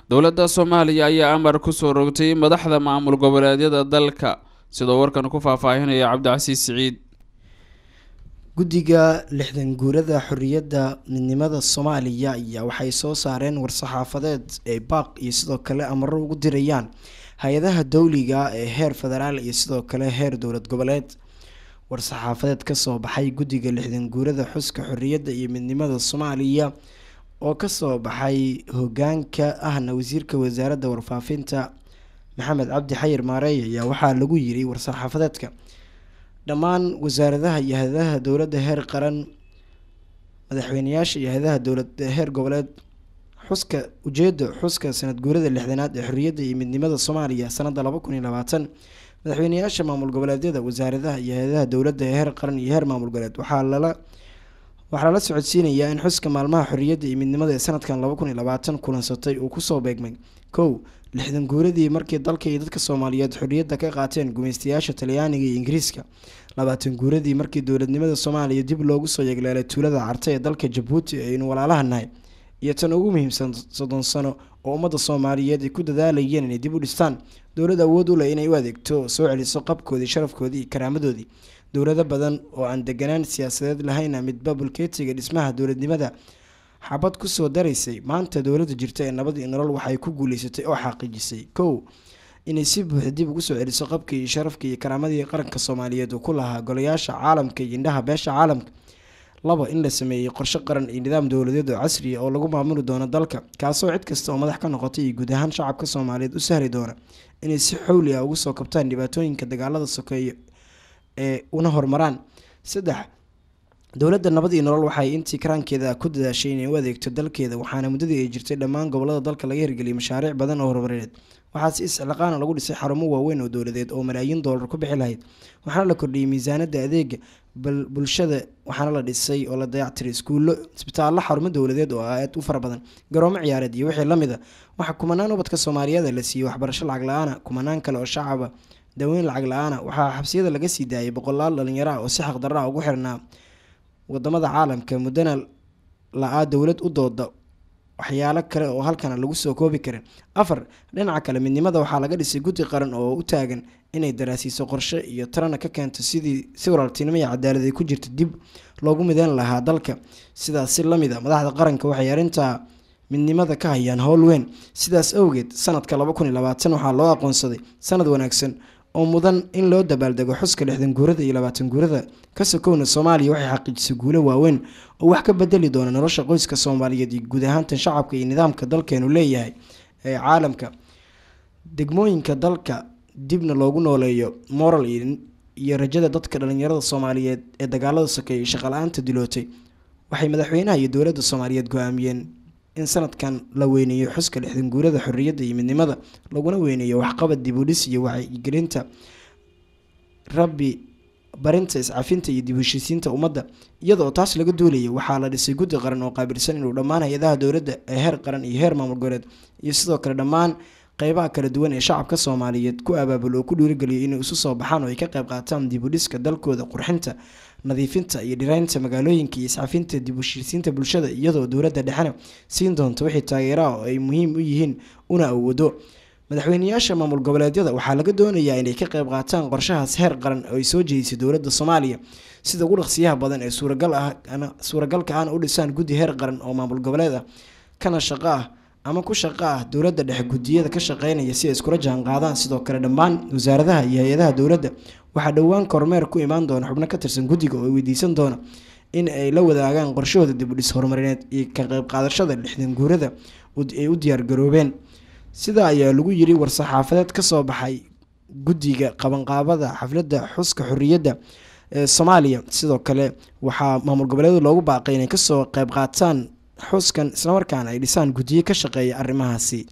dowladda soomaaliya ayaa amar kusoo rogtay madaxda maamul goboleedyada dalka sidoo warkan ku faahfaahinaya cabdicasiis siciid guddiga lixdan guurada xorriyadda midnimada soomaaliya ayaa waxay soo saareen war-saxaafadeed ay baaq iyo sidoo kale amaro ugu dirayaan hay-adaha dowliga ee heer federaal iyo sidoo kale heer dowlad goboleed war-saxaafadeed kasoo baxay guddiga lixdan guurada xuska xorriyadda iyo midnimada soomaaliya oo kasoo baxay hogaanka ahna wasiirka wasaaradda warfaafinta maxamed cabdi xayir maareey ayaa waxaa lagu yiri war-saxaafadeedka dhammaan wasaaradaha iyo hay-adaha dowladda heer qaran madaxweyneyaasha iyo hay-adaha dowlad heer goboleed xuska ujeeda xuska sanad guurada lixdanaad ee xorriyadda iyo midnimada soomaaliya sanada laba kun iyo labaatan madaxweyneyaasha maamul goboleedyada wasaaradaha iyo hay-adaha dowladda ee heer qaran iyo heer maamul goboleed waxaa lala waxaa lala socodsiinayaa in xuska maalmaha xorriyadda iyo midnimada ee sanadkan laba kun iyo labaatan kulansatay uu kusoo beegmay kow lixdan guuradii markii dalka iyo dadka soomaaliyeed xorriyadda ka qaateen gumaystayaasha talyaaniga iyo ingiriiska labaatan guuradii markii dowladnimada soomaaliya dib loogu soo yegleelay tuulada carta ee dalka jabuuti aynu walaalaha nahay iyo tan ugu muhiimsan soddon sano oo ummadda soomaaliyeed ay ku dadaalayeen inay dib u dhistaan dowlad awood u leh inay u adeegto soo celiso qabkoodii sharafkoodii iyo karaamadoodii dowlado badan oo aan deganaan siyaasadeed lahayna midba bulkeetiga dhismaha dowladnimada xabad kusoo daraysay maanta dowladda jirta ee nabad iyo nolol waxay ku guuleysatay oo xaqiijisay kow inay si buuxda dib ugu soo celiso qabkii iyo sharafkii iyo karaamadii qaranka soomaaliyeed uu ku lahaa golayaasha caalamka iyo indhaha beesha caalamka laba in la sameeyey qorshe qaran iyo nidaam dowladeed oo casriya oo lagu maamuli doono dalka kaasoo cid kasta oo madax ka noqotay iyo guud ahaan shacabka soomaaliyeed u sahli doona inay si xowli ah ugu soo kabtaan dhibaatooyinka dagaalada sokeeye ee una horumaraan saddex dowladda nabad iyo nolol waxay intii karaankeeda ku dadaashay inay u adeegto dalkeeda waxaana muddadii ay jirtay dhammaan gobolada dalka laga hirgeliyay mashaariic badan oo horumareed waxaa si isciqaana lagu dhisay xarumo waaweyn oo dowladeed oo malaayiin doolar ku bixi lahayd waxaana la kordhiyey miisaanada adeega bulshada waxaana la dhisay oo la dayactiray iskuullo isbitaallo xarumo dowladeed oo aad u fara badan garoomo ciyaareed iyo wixii lamid a waxaa kumanaan ubadka soomaaliyeed la siiyey waxbarasho lacag la-aana kumanaan kale oo shacaba daweyn lacag la-aana waxaa xabsiyada laga sii daayay boqolaal dhalinyaro ah oo si xaqdarra ugu xirnaa wadamada caalamka muddana la-aa dowlad u dooda waxyaalo kale oo halkana lagu soo koobi karin afar dhinaca kale midnimada waxaa laga dhisay guddi qaran oo u taagan inay daraasiiso qorshe iyo tarana ka keento sidii si walaaltinimo iyo cadaalad ay ku jirta dib loogu mideyn lahaa dalka sidaas si lamid a madaxda qaranka waxay arrintaa midnimada ka hayaan howl weyn sidaas awgeed sanadka laba kun iyo labaatan waxaa loo aqoonsaday sanad wanaagsan oo mudan in loo dabaaldego xuska lixdan guurada iyo labaatan guurada ka sokowna soomaaliya waxay xaqiijisay guulo waaweyn oo wax ka bedeli doona nolosha qoyska soomaaliyeed iyo guud ahaantan shacabka iyo nidaamka dalkeenu leeyahay ee caalamka degmooyinka dalka dibna loogu nooleeyo moral iyo rajada dadka dhalinyarada soomaaliyeed ee dagaalada sokeeyay shaqala-aanta dilootay waxay madaxweynaha iyo dowladda soomaaliyeed go-aamiyeen in sanadkan la weyneeyo xuska lixdan guurada xorriyadda iyo midnimada laguna weyneeyo waxqabad dib u dhis iyo wacyigelinta rabbi barinta iscafinta iyo dib u heshiisiinta ummadda iyadaoo taas laga duulaya waxaa la dhisay guddi qaran oo qaabilsan inuu dhammaan hay-adaha dowladda ee heer qaran iyo heer maamul goboleed iyo sidoo kale dhammaan qeybaha kala duwan ee shacabka soomaaliyeed ku abaabulo oo ku dhiirigeliyo inay isu soo baxaan oo ay ka qayb qaataan dib u dhiska dalkooda qurxinta nadiifinta iyo dhiraynta magaalooyinka iyo iscafinta dib u heshiisiinta bulshada iyadoo dowladda dhexena siin doonto wixii taageeraha oo ay muhiim u yihiin una awoodo madaxweyneyaasha maamul goboleedyada waxaa laga doonayaa inay ka qayb qaataan qorshahaas heer qaran oo ay soo jeedisay dowladda soomaaliya sida ugu dhaqsiyaha badan ee suuragal ah suuragalka ahna u dhisaan guddi heer qaran oo maamul goboleed ah kana shaqo ah ama ku shaqo ah dowladda dhexe guddiyada ka shaqeynaya si ay iskula jaan qaadaan sidoo kale dhammaan wasaaradaha iyo hay-adaha dowladda waxaa dhowaan kormeer ku imaan doona xubno ka tirsan guddiga oo weydiisan doona in ay la wadaagaan qorshahooda dib u dhis horumarineed iyo ka qayb qaadashada lixdan guurada ay u diyaargaroobeen sidaa ayaa lagu yiri war-saxaafadeed kasoo baxay guddiga qabanqaabada xafladda xuska xorriyadda ee soomaaliya sidoo kale waxaa maamul goboleedu loogu baaqay inay kasoo qayb qaataan xuskan islamarkaana ay dhisaan guddiyo ka shaqeeya arrimahaasi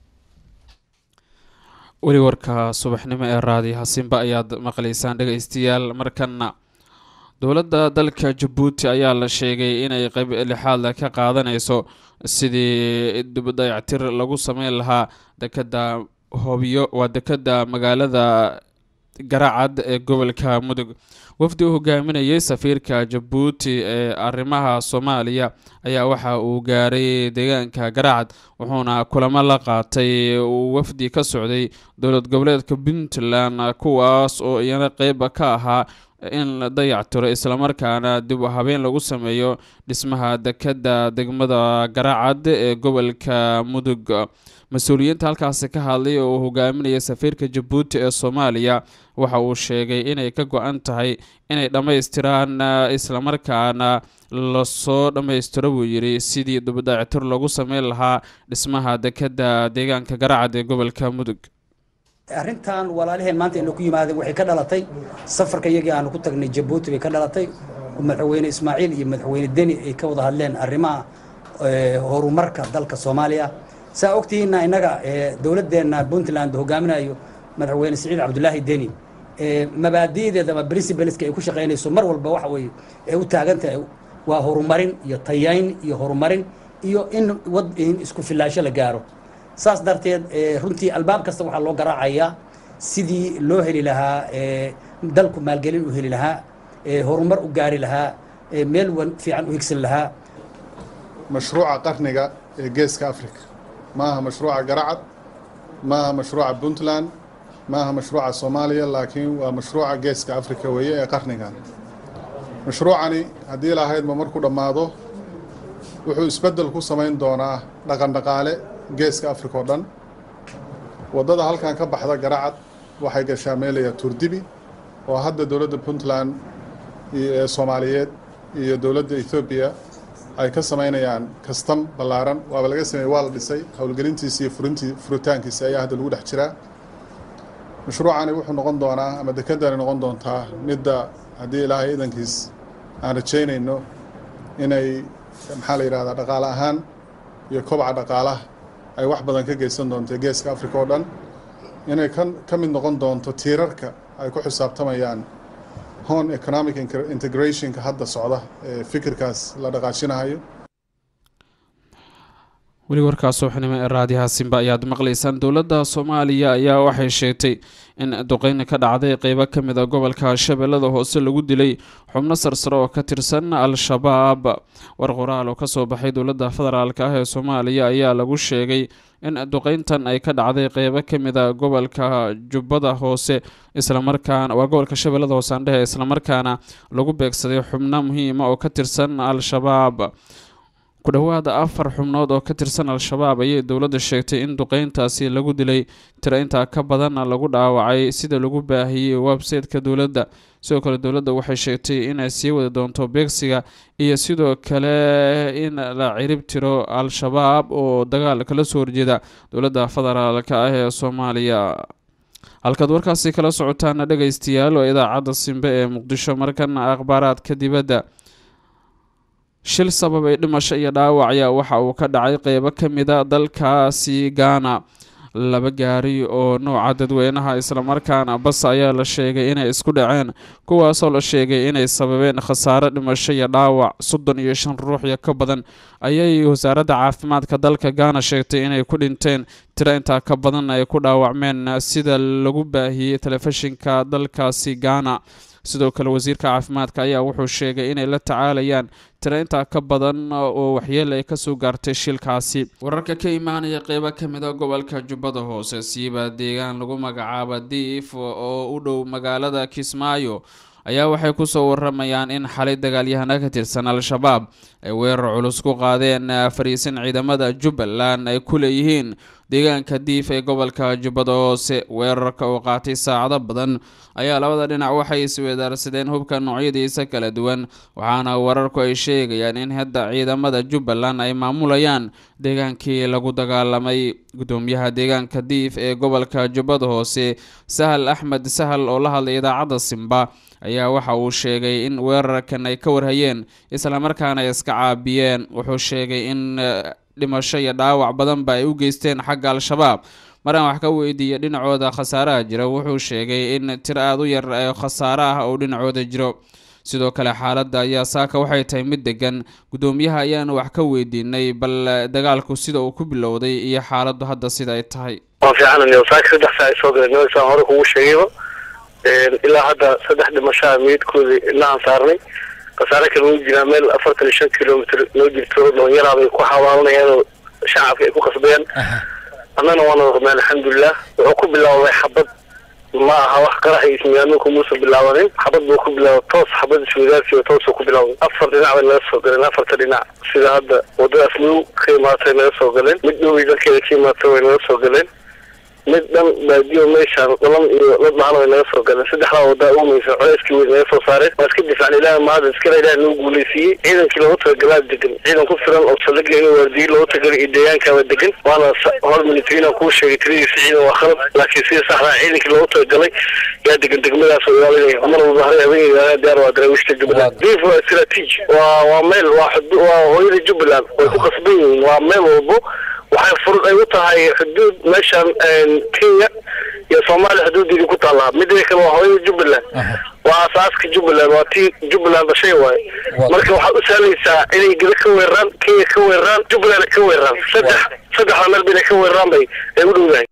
weli warka subaxnimo ee raadi hasimba ayaad maqlaysaan dhegeystayaal markana dowladda dalka jabuuti ayaa la sheegay inay qayb lixaad ka qaadanayso sidii dayactir lagu sameyn lahaa dekada hobyo waa dekada magaalada garacad ee gobolka mudug wafdi u hogaaminayay safiirka jabuuti ee arrimaha soomaaliya ayaa waxa uu gaaray deegaanka garacad wuxuuna kulamo la qaatay uu wafdi ka socday dowlad goboleedka puntland kuwaas oo iyana qeyba ka ahaa in la dayactiro islamarkaana dib u habeen lagu sameeyo dhismaha dekadda degmada garacad ee gobolka mudug mas-uuliyiinta halkaasi ka hadlay oo uu hogaaminaya safiirka jabuuti ee soomaaliya waxa uu sheegay inay ka go-an tahay inay dhammaystiraan islamarkaana lasoo dhammaystiro buu yidhi sidii dubadayactir lagu sameyn lahaa dhismaha dekadda deegaanka garacad ee gobolka mudug arrintan walaalaheen maanta ina ku yimaadeen waxay ka dhalatay safarka iyagii aanu ku tagnay jabuuti bay ka dhalatay madaxweyne ismaaciil iyo madaxweyne deni ay ka wada hadleen arrimaha horumarka dalka soomaaliya saa ogtihiinna innaga dowladdeenna puntland hogaaminayo madaxweyne siciid cabdulaahi deni mabaadi'deeda ama principleska ay ku shaqaynayso mar walba waxa weeye ee u taagan tahay waa horumarin iyo tayayn iyo horumarin iyo in wad in isku filaansho la gaaro saas darteed runtii albaab kasta waxaa loo garaacayaa sidii loo heli lahaa dalku maalgelin u heli lahaa horumar u gaari lahaa meel fiican u higsan lahaa mashruuca qarniga ee geeska africa ma aha mashruuca garacad ma aha mashruuca puntland ma aha mashruuca soomaaliya laakiin waa mashruuca geeska africa weeye ee qarnigan mashruucani haddii lahaydma markuu dhammaado wuxuu isbeddel ku samayn doonaa dhaqan dhaqaale geeska africa oo dhan waddada halkan ka baxda garacad waxay gashaa meelaya turdibi oo hadda dowladda puntland ee soomaaliyeed iyo dowladda ethoobiya ay ka samaynayaan kastam ballaaran waaba laga sameeyey waa la dhisay howlgelintiisa iyo furintii furitaankiisa ayaa hadda lagu dhex jiraa mashruucani wuxuu noqon doonaa ama dekedani noqon doontaa midda haddii ilaahay idankiis aan rajaynayno inay maxaa la yidhahdaa dhaqaale ahaan iyo kobca dhaqaalaha ay wax badan ka geysan doonto geeska africa oo dhan inay ka mid noqon doonto tiirarka ay ku xisaabtamayaan hon economic integrationka hadda socda ee fikirkaas la dhaqaajinahayo weli warkaas subaxnimo ee raadiyaha simba ayaad maqlaysaan dowladda soomaaliya ayaa waxay sheegtay in duqeyni ka dhacday qeybo ka mid a gobolka shabeellada hoose lagu dilay xubno sarsare oo ka tirsan al-shabaab war qoraal oo kasoo baxay dowladda federaalk ah ee soomaaliya ayaa lagu sheegay in duqeyntan ay ka dhacday qeybo ka mid a gobolka jubbada hoose islamarkaana waa gobolka shabeellada hoose andhehe islamarkaana lagu beegsaday xubno muhiima oo ka tirsan al-shabaab ku dhowaada afar xubnood oo ka tirsan al-shabaab ayay dowladda sheegtay in duqeyntaasi lagu dilay tiro intaa ka badanna lagu dhaawacay sida lagu baahiyey website-ka dowladda sidoo kale dowladda waxay sheegtay inay sii wadi doonto beegsiga iyo sidoo kale in la cirib tiro al-shabaab oo dagaal kala soo horjeeda dowladda federaalka ah ee soomaaliya halkaad warkaasi kala socotaana dhegaystayaal oo idaacadda simbe ee muqdisho markana akhbaaraadka dibadda shil sababay dhimasho iyo dhaawac ayaa waxa uu ka dhacay qeybo ka mida dalkaasi gaana laba gaari oo nooca dadweynaha islamarkaana bas ayaa la sheegay inay isku dhaceen kuwaasoo la sheegay inay sababeen khasaare dhimasho iyo dhaawac soddon iyo shan ruux iyo ka badan ayay wasaaradda caafimaadka dalka gaana sheegtay inay ku dhinteen tiro intaa ka badan ay ku dhaawacmeen sida lagu baahiyey telefishinka dalkaasi gaana sidoo kale wasiirka caafimaadka ayaa wuxuu sheegay inay la tacaalayaan tiro intaa ka badan oo waxyeele ay kasoo gaartay shilkaasi wararka ka imaanaya qeybo kamid a gobolka jubbada hoose siiba deegaan lagu magacaaba diif oo u dhow magaalada kismaayo ayaa waxay kusoo waramayaan in xalay dagaalyahana ka tirsan al-shabaab ay weerar culus ku qaadeen fariisin ciidamada jubbaland ay ku leeyihiin deegaanka diif ee gobolka jubbada hoose weerarka oo qaatay saacado badan ayaa labada dhinac waxay isweedaarsadeen hubka noocyadiisa kala duwan waxaana wararku ay sheegayaan in hadda ciidamada jubbaland ay maamulayaan deegaankii lagu dagaalamay gudoomiyaha deegaanka diif ee gobolka jubbada hoose sahal axmed sahal oo la hadlay idaacadda simba ayaa waxa uu sheegay in weerarkan ay ka warhayeen islamarkaana ay iska caabiyeen wuxuu sheegay in dhimasho iyo dhaawac badanba ay u geysteen xagga al-shabaab maraan wax ka weydiiya dhinacooda khasaaraha jira wuxuu sheegay in tir aada u yar ee khasaare ah oo dhinacooda jiro sidoo kale xaaladda ayaa saaka waxay tahay mid degan gudoomiyaha ayaanu wax ka weydiinay bal dagaalku sida uu ku bilowday iyo xaaladdu hadda sida ay tahay waa fiican saaka saddex saa ay soo galeen saan hore kugu sheegayba ilaa hadda saddex dhimashaa meydkoodii indhahan saarnay khasaare kale wuu jiraa meel afartan iyo shan kilomitr noo jirto dhalinyaraabay ku xawaalanayaan oo shacabka ay ku qasbayaan annana waana warmeen alxamdulilah wuxuu ku bilaabay xabad ma aha wax qarax iyo ismiyaanuunku muusan bilaabanin xabad buu ku bilaaba toos xabad iswadaarsi oo toosuu ku bilaabay afar dhinac bay naga soo galeen afarta dhinac sida hadda wadadaas madow ka imaatay naga soo galeen mid dhowey dalkeeda ka imaatay way naga soo galeen mid dhan baadiyo meeshaan dhalan iyo dad dhahan way naga soo galeen saddexdaa wadaa umaysan culeyskii weyn naga soo saareen waa iska difaacna ilaah mahad iskala ilaah noo guuleysiiyey ciidankii loogu talagalaa degan ciidan ku filan oo saldhigga inuu waardiyi loogu talagalay iyo deegaankaaba degan waana hor militariina kuu sheegay tiradiisa ciidan waa khalad laakiin sida saxdaa ciidankii loogu talagalay yaa degan degmadaas oo ilaalinaya mar walba hore habeenayda diyaar waa daraawiishta jubbaland diif waa istaraatiiji waa waa meel waa xudu waa hooyada jubbaland way ku qasban yihiin waa meel walbo waxay furud ay u tahay xuduud meeshaan kenya iyo soomaaliya xuduudeedii ku taallaa midda kale waa hooyada jubbaland waa asaaska jubbaland waa tii jubbaland dhashay waaye marka waxaad u sahlaysaa inay geda ka weeraraan kenya ka weeraraan jubbaland ka weeraraan saddex saddexda meel ba inay ka weeraraan bay ay u dhowdahay